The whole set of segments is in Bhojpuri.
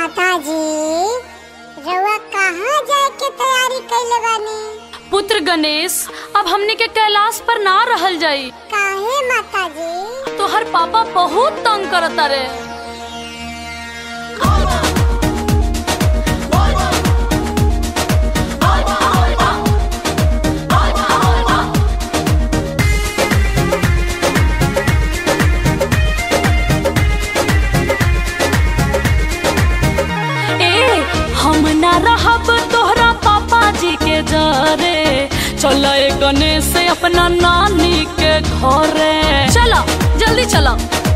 माता जी रउआ कहाँ जाए के तैयारी कैले बानी पुत्र गणेश अब हमने के कैलाश पर ना रहल जाई काहे माता जी तोहर पापा बहुत तंग करता रे ए हम ना रहब तोहरा पापा जी के जरे चल गणेश अपना नानी के घरे चलो जल्दी चलो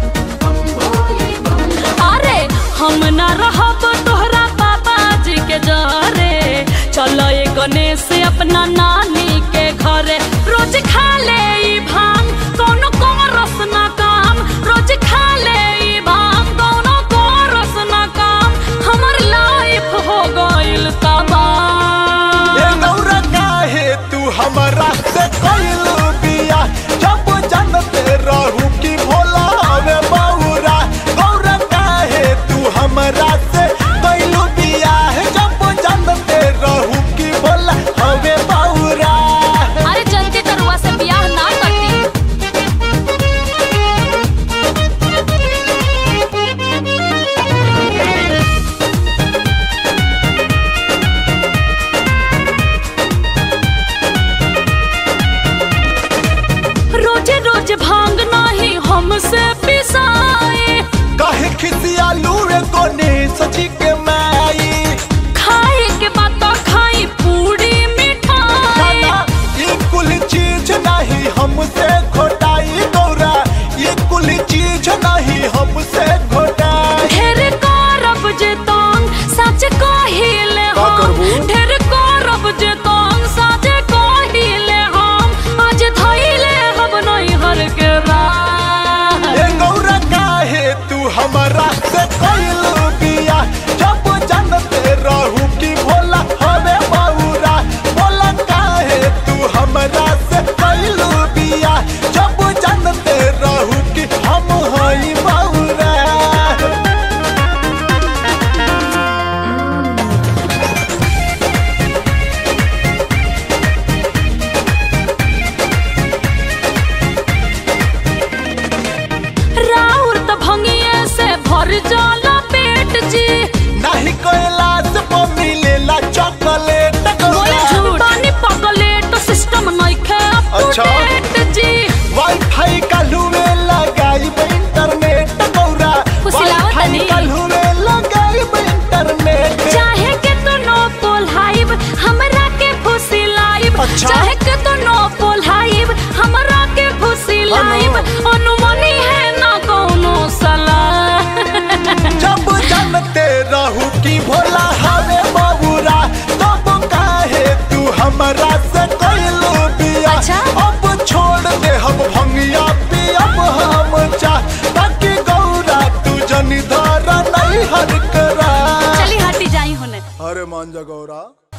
अरे हम ना रहब तोहरा पापा जी के जरे चल गणेश अपना नानी के घरे रोज खा ले ई भांग कोनो कोरस ना काम रोज खा ले ई भांग कोनो कोरस ना काम हमर लाइफ हो गइल ए तबाह गौरा काहे तू हमरा से कइलू बिया जब जानते रहू कि भोला हवे बौरा गौरा काहे तू हमरा से कइलू बिया जब जानते रहू कि भोला हवे बौरा अरे जल्दी तरुआ से बियाह ना करती रोजे रोज भांग नाही हमसे पिसाए काहे खिसियालू रे कोने सची के माई खाए के बाद तो खाई पूरी मिठाई खाना ये कुल चीज नहीं हमसे घोटाई गौरा ये कुल चीज नहीं हमसे घोटाई ढेर करब जे तंग सच कहिले का हम करबू? ढेर करब जे तंग सच कहिले हम आज धइले हम नहीं हर के राह ए गौरा काहे तू हमरा से कइलू बिया जब जानते रहू कि भोला हवे बौरा भोला काहे तू हमरा से कइलू बिया जब जानते रहू कि हम हई बौरा राउर त भंगिए से भर जाला पेट जी नहीं कैलाश पर मिलेला चॉकलेट बोले गौरा झूठ पानी पगले तो सिस्टम नहीं खे अच्छा। अपडेट जी वाईफाई काल्हू में लगाई इंटरनेट गौरा फुसिलावत वाईफाई नहीं। काल्हू में लगाई इंटरनेट चाहे के तो नो पोलाइब हमरा के फुसी लाइब अच्छा। चाहे के तो नो पोलाइब हमरा के फुसी लाइब अनुमनी है ना कोनो सलाह जब जानते रहू कि भोला हवे बबुरा तब काहे तू हमरा से कइलू बिया अच्छा। अब छोड़ दे हम भंगिया पियब हम चा ताकि गौरा तू जनी धारा नहीं हर करा चली हटी जाई होने अरे मान जा गौरा